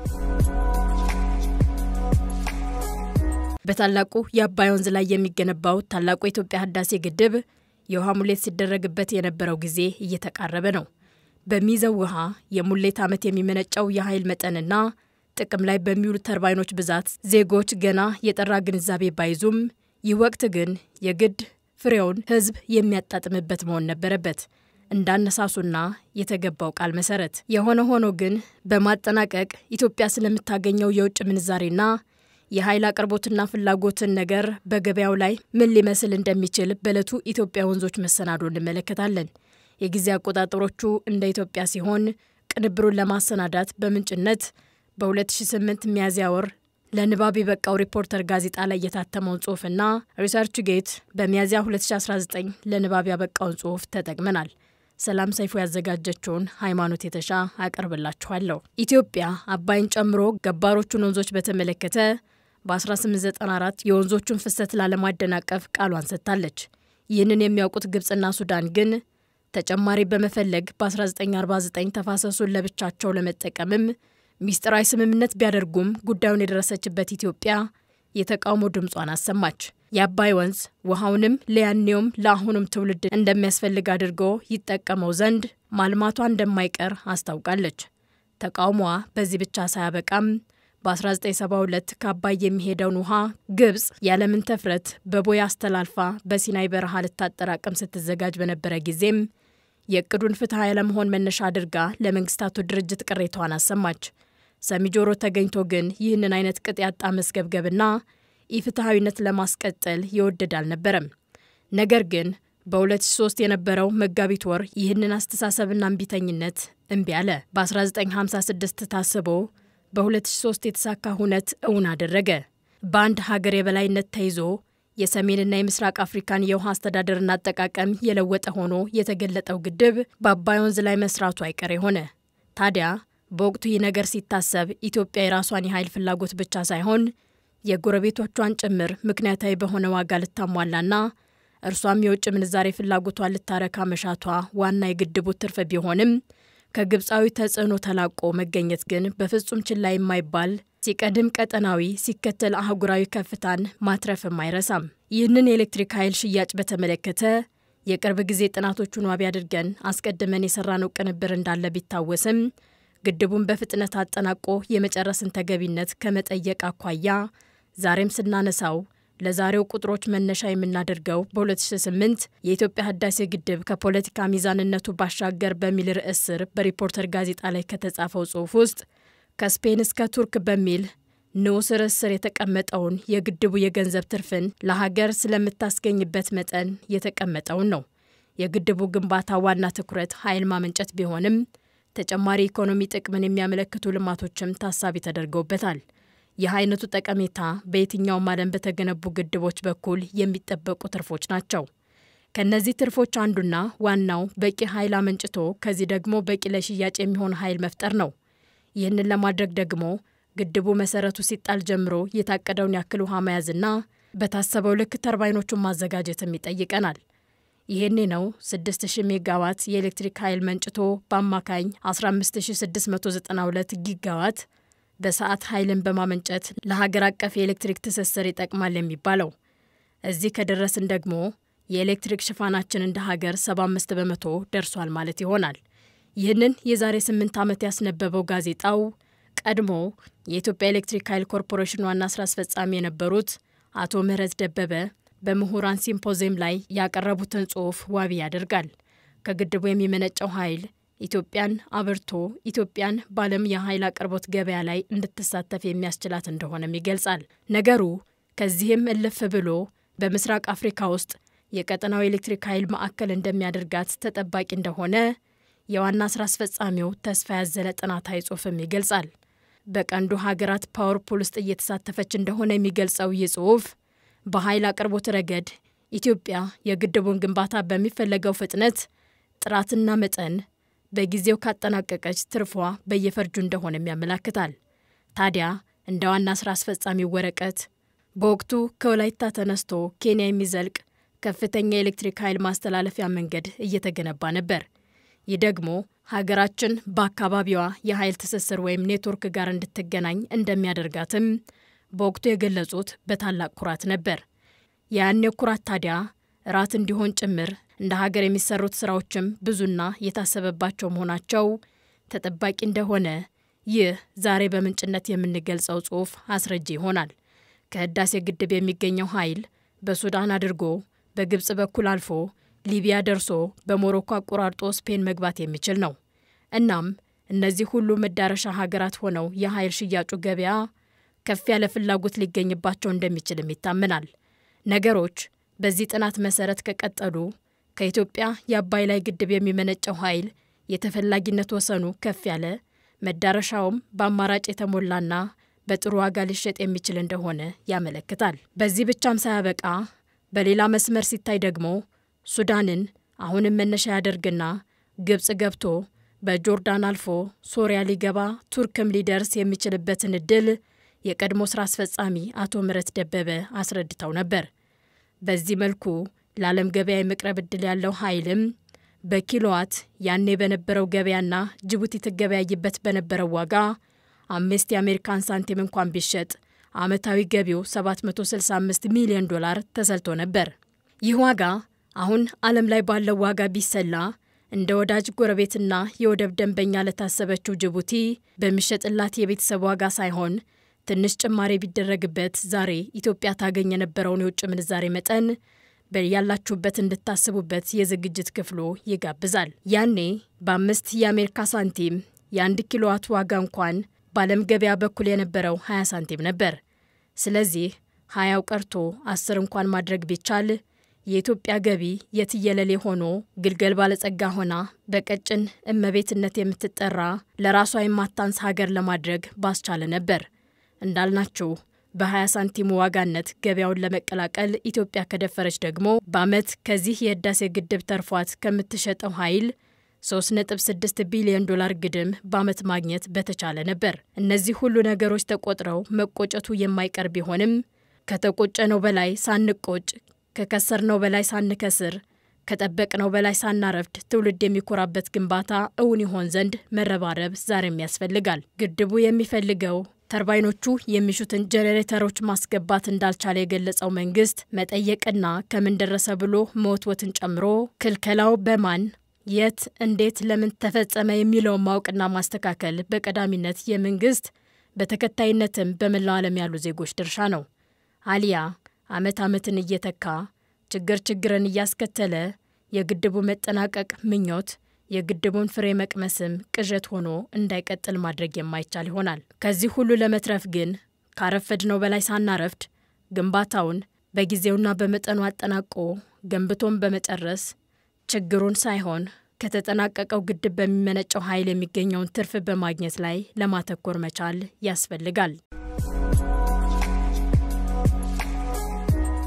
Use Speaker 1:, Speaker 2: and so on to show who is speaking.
Speaker 1: በታላቁ የአባይ ወንዝ ላይ የሚገነባው ታላቁ የኢትዮጵያ ህዳሴ ግድብ የውሃ ሙሌት ሲደረግበት የነበረው ጊዜ እየተቃረበ ነው። በሚይዘው ውሃ የሙሌት ዓመት የሚመነጨው የኃይል መጠንና ጥቅም ላይ በሚውሉ ተርባይኖች ብዛት ዜጎች ገና የጠራ ግንዛቤ ባይዙም ይህ ወቅት ግን የግድ ፍሬውን ህዝብ የሚያጣጥምበት መሆን ነበረበት እንዳነሳሱና የተገባው ቃል መሰረት። የሆነ ሆኖ ግን በማጠናቀቅ ኢትዮጵያ ስለምታገኘው የውጭ ምንዛሬና የኃይል አቅርቦትና ፍላጎትን ነገር በገበያው ላይ ምን ሊመስል እንደሚችል በዕለቱ ኢትዮጵያ ወንዞች መሰናዶ እንመለከታለን። የጊዜ አቆጣጠሮቹ እንደ ኢትዮጵያ ሲሆን ቅንብሩን ለማሰናዳት በምንጭነት በ2008 ሚያዝያ ወር ለንባብ የበቃው ሪፖርተር ጋዜጣ ላይ የታተመውን ጽሑፍና ሪሰርች ጌት በሚያዝያ 2019 ለንባብ ያበቃውን ጽሑፍ ተጠቅመናል። ሰላም ሰይፎ ያዘጋጀችውን ሃይማኖት የተሻ አቀርብላችኋለሁ። ኢትዮጵያ አባይን ጨምሮ ገባሮቹን ወንዞች በተመለከተ በ1894 የወንዞቹን ፍሰት ላለማደናቀፍ ቃሏን ሰጥታለች። ይህንን የሚያውቁት ግብፅና ሱዳን ግን ተጨማሪ በመፈለግ በ1949 ተፋሰሱን ለብቻቸው ለመጠቀምም ሚስጥራዊ ስምምነት ቢያደርጉም ጉዳዩን የደረሰችበት ኢትዮጵያ የተቃውሞ ድምጿን አሰማች። የአባይ ወንዝ ውሃውንም ለያኔውም ለአሁኑም ትውልድ እንደሚያስፈልግ አድርጎ ይጠቀመው ዘንድ ማልማቷ እንደማይቀር አስታውቃለች። ተቃውሞዋ በዚህ ብቻ ሳያበቃም በ1972 ከአባይ የሚሄደውን ውሃ ግብፅ ያለምን ተፍረት በቦይ አስተላልፋ በሲናይ በረሃ ልታጠራቅም ስትዘጋጅ በነበረ ጊዜም የእቅዱን ፍትሐ ያለመሆን መነሻ አድርጋ ለመንግስታቱ ድርጅት ቅሬታዋን አሰማች። ሰሚ ጆሮ ተገኝቶ ግን ይህንን አይነት ቅጥ ያጣ መስገብገብና ኢፍትሐዊነት ለማስቀጠል የወደድ አልነበረም። ነገር ግን በ2003 የነበረው መጋቢት ወር ይህንን አስተሳሰብና እምቢተኝነት እምቢ አለ። በ1956 ታስቦ በ2003 የተሳካ ሁነት እውን አደረገ። በአንድ ሀገር የበላይነት ተይዞ የሰሜንና የምስራቅ አፍሪካን የውሃ አስተዳደርና አጠቃቀም የለወጠ ሆኖ የተገለጠው ግድብ በአባይ ወንዝ ላይ መስራቱ አይቀሬ ሆነ። ታዲያ በወቅቱ ይህ ነገር ሲታሰብ ኢትዮጵያ የራሷን የኃይል ፍላጎት ብቻ ሳይሆን የጎረቤቶቿን ጭምር ምክንያታዊ በሆነ ዋጋ ልታሟላና እርሷም የውጭ ምንዛሬ ፍላጎቷን ልታረካ መሻቷ ዋና የግድቡ ትርፍ ቢሆንም ከግብፃዊ ተጽዕኖ ተላቆ መገኘት ግን በፍጹም ችላ የማይባል ሲቀድም ቀጠናዊ ሲከተል አህጉራዊ ከፍታን ማትረፍም አይረሳም። ይህንን የኤሌክትሪክ ኃይል ሽያጭ በተመለከተ የቅርብ ጊዜ ጥናቶቹን ዋቢ አድርገን አስቀድመን የሰራነው ቅንብር እንዳለ ቢታወስም ግድቡን በፍጥነት አጠናቆ የመጨረስን ተገቢነት ከመጠየቅ አኳያ ዛሬም ስናነሳው ለዛሬው ቁጥሮች መነሻ የምናደርገው በ2008 የኢትዮጵያ ህዳሴ ግድብ ከፖለቲካ ሚዛንነቱ ባሻገር በሚል ርዕስ ስር በሪፖርተር ጋዜጣ ላይ ከተጻፈው ጽሑፍ ውስጥ ከስፔን እስከ ቱርክ በሚል ንዑስ ርዕስ ስር የተቀመጠውን የግድቡ የገንዘብ ትርፍን ለሀገር ስለምታስገኝበት መጠን የተቀመጠውን ነው። የግድቡ ግንባታ ዋና ትኩረት ኃይል ማመንጨት ቢሆንም ተጨማሪ ኢኮኖሚ ጥቅምን የሚያመለክቱ ልማቶችም ታሳቢ ተደርገውበታል። ይህ አይነቱ ጠቀሜታ በየትኛውም ዓለም በተገነቡ ግድቦች በኩል የሚጠበቁ ትርፎች ናቸው። ከእነዚህ ትርፎች አንዱና ዋናው በቂ ኃይል አመንጭቶ ከዚህ ደግሞ በቂ ለሽያጭ የሚሆን ኃይል መፍጠር ነው። ይህንን ለማድረግ ደግሞ ግድቡ መሰረቱ ሲጣል ጀምሮ የታቀደውን ያክል ውሃ መያዝና በታሰበው ልክ ተርባይኖቹን ማዘጋጀትም ይጠይቀናል። ይሄኔ ነው 6000 ሜጋዋት የኤሌክትሪክ ኃይል መንጭቶ በአማካኝ 15692 ጊጋዋት በሰዓት ኃይልን በማመንጨት ለሀገር አቀፍ የኤሌክትሪክ ትስስር ይጠቅማል የሚባለው። እዚህ ከደረስን ደግሞ የኤሌክትሪክ ሽፋናችን እንደ ሀገር 75 በመቶ ደርሷል ማለት ይሆናል። ይህንን የዛሬ 8 ዓመት ያስነበበው ጋዜጣው ቀድሞ የኢትዮጵያ ኤሌክትሪክ ኃይል ኮርፖሬሽን ዋና ስራ አስፈጻሚ የነበሩት አቶ ምህረት ደበበ በምሁራን ሲምፖዚየም ላይ ያቀረቡትን ጽሑፍ ዋቢ ያደርጋል። ከግድቡ የሚመነጨው ኃይል ኢትዮጵያን አብርቶ ኢትዮጵያን በዓለም የኃይል አቅርቦት ገበያ ላይ እንድትሳተፍ የሚያስችላት እንደሆነም ይገልጻል። ነገሩ ከዚህም እልፍ ብሎ በምስራቅ አፍሪካ ውስጥ የቀጠናው ኤሌክትሪክ ኃይል ማዕከል እንደሚያደርጋት ተጠባቂ እንደሆነ የዋና ስራ አስፈጻሚው ተስፋ ያዘለ ጥናታዊ ጽሑፍም ይገልጻል። በቀንዱ ሀገራት ፓወር ፑል ውስጥ እየተሳተፈች እንደሆነ የሚገልጸው ይህ ጽሑፍ በኃይል አቅርቦት ረገድ ኢትዮጵያ የግድቡን ግንባታ በሚፈለገው ፍጥነት፣ ጥራትና መጠን በጊዜው ካጠናቀቀች ትርፏ በየፈርጁ እንደሆነም ያመላክታል። ታዲያ እንደ ዋና ስራ አስፈጻሚው ወረቀት በወቅቱ ከወላይታ ተነስቶ ኬንያ የሚዘልቅ ከፍተኛ የኤሌክትሪክ ኃይል ማስተላለፊያ መንገድ እየተገነባ ነበር። ይህ ደግሞ ሀገራችን በአካባቢዋ የኃይል ትስስር ወይም ኔትወርክ ጋር እንድትገናኝ እንደሚያደርጋትም በወቅቱ የገለጹት በታላቅ ኩራት ነበር። ያኔ ኩራት ታዲያ ራት እንዲሆን ጭምር እንደ ሀገር የሚሰሩት ስራዎችም ብዙና የታሰበባቸው መሆናቸው ተጠባቂ እንደሆነ ይህ ዛሬ በምንጭነት የምንገልጸው ጽሑፍ አስረጂ ይሆናል። ከህዳሴ ግድብ የሚገኘው ኃይል በሱዳን አድርጎ በግብፅ በኩል አልፎ ሊቢያ ደርሶ በሞሮኮ አቆራርጦ ስፔን መግባት የሚችል ነው። እናም እነዚህ ሁሉ መዳረሻ ሀገራት ሆነው የኃይል ሽያጩ ገበያ ከፍ ያለ ፍላጎት ሊገኝባቸው እንደሚችልም ይታመናል። ነገሮች በዚህ ጥናት መሰረት ከቀጠሉ ከኢትዮጵያ የአባይ ላይ ግድብ የሚመነጨው ኃይል የተፈላጊነት ወሰኑ ከፍ ያለ መዳረሻውም በአማራጭ የተሞላና በጥሩ ዋጋ ሊሸጥ የሚችል እንደሆነ ያመለክታል። በዚህ ብቻም ሳያበቃ በሌላ መስመር ሲታይ ደግሞ ሱዳንን አሁንም መነሻ ያደርግና ግብፅ ገብቶ በጆርዳን አልፎ ሶሪያ ሊገባ ቱርክም ሊደርስ የሚችልበትን እድል የቀድሞ ስራ አስፈጻሚ አቶ ምህረት ደበበ አስረድተው ነበር። በዚህ መልኩ ለዓለም ገበያ የመቅረብ እድል ያለው ኃይልም በኪሎዋት ያኔ በነበረው ገበያና ጅቡቲ ትገበያይበት በነበረው ዋጋ አምስት የአሜሪካን ሳንቲም እንኳን ቢሸጥ ዓመታዊ ገቢው 765 ሚሊዮን ዶላር ተሰልቶ ነበር። ይህ ዋጋ አሁን ዓለም ላይ ባለው ዋጋ ቢሰላ እንደ ወዳጅ ጎረቤትና የወደብ ደንበኛ ለታሰበችው ጅቡቲ በሚሸጥላት የቤተሰብ ዋጋ ሳይሆን ትንሽ ጭማሪ ቢደረግበት ዛሬ ኢትዮጵያ ታገኝ የነበረውን የውጭ ምንዛሬ መጠን ያላችሁበት እንድታስቡበት የዝግጅት ክፍሉ ይጋብዛል። ያኔ በአምስት የአሜሪካ ሳንቲም የአንድ ኪሎዋት ዋጋ እንኳን በዓለም ገበያ በኩል የነበረው 20 ሳንቲም ነበር። ስለዚህ ሀያው ቀርቶ አስር እንኳን ማድረግ ቢቻል የኢትዮጵያ ገቢ የትየለሌ ሆኖ ግልገል ባለጸጋ ሆና በቀጭን እመቤትነት የምትጠራ ለራሷ የማታንስ ሀገር ለማድረግ ባስቻለ ነበር። እንዳልናችሁ በ20 ሳንቲሙ ዋጋነት ገበያውን ለመቀላቀል ኢትዮጵያ ከደፈረች ደግሞ በዓመት ከዚህ የህዳሴ ግድብ ተርፏት ከምትሸጠው ኃይል 3.6 ቢሊዮን ዶላር ግድም በዓመት ማግኘት በተቻለ ነበር። እነዚህ ሁሉ ነገሮች ተቆጥረው መቆጨቱ የማይቀር ቢሆንም ከተቆጨነው በላይ ሳንቆጭ፣ ከከሰርነው በላይ ሳንከስር፣ ከጠበቅነው በላይ ሳናረፍድ ትውልድ የሚኮራበት ግንባታ እውን ይሆን ዘንድ መረባረብ ዛሬም ያስፈልጋል። ግድቡ የሚፈልገው ተርባይኖቹ የሚሹትን ጄኔሬተሮች ማስገባት እንዳልቻለ የገለጸው መንግስት መጠየቅና ከምን ደረሰ ብሎ መወትወትን ጨምሮ ክልከላው በማን የት፣ እንዴት፣ ለምን ተፈጸመ የሚለውን ማወቅና ማስተካከል በቀዳሚነት የመንግስት በተከታይነትም በመላው ዓለም ያሉ ዜጎች ድርሻ ነው። አሊያ ዓመት ዓመትን እየተካ ችግር ችግርን እያስከተለ የግድቡ መጠናቀቅ ምኞት የግድቡን ፍሬ መቅመስም ቅዠት ሆኖ እንዳይቀጥል ማድረግ የማይቻል ይሆናል። ከዚህ ሁሉ ለመትረፍ ግን ካረፈድነው በላይ ሳናረፍድ ግንባታውን በጊዜውና በመጠኑ አጠናቆ ገንብቶን በመጨረስ ችግሩን ሳይሆን ከተጠናቀቀው ግድብ በሚመነጨው ኃይል የሚገኘውን ትርፍ በማግኘት ላይ ለማተኮር መቻል ያስፈልጋል።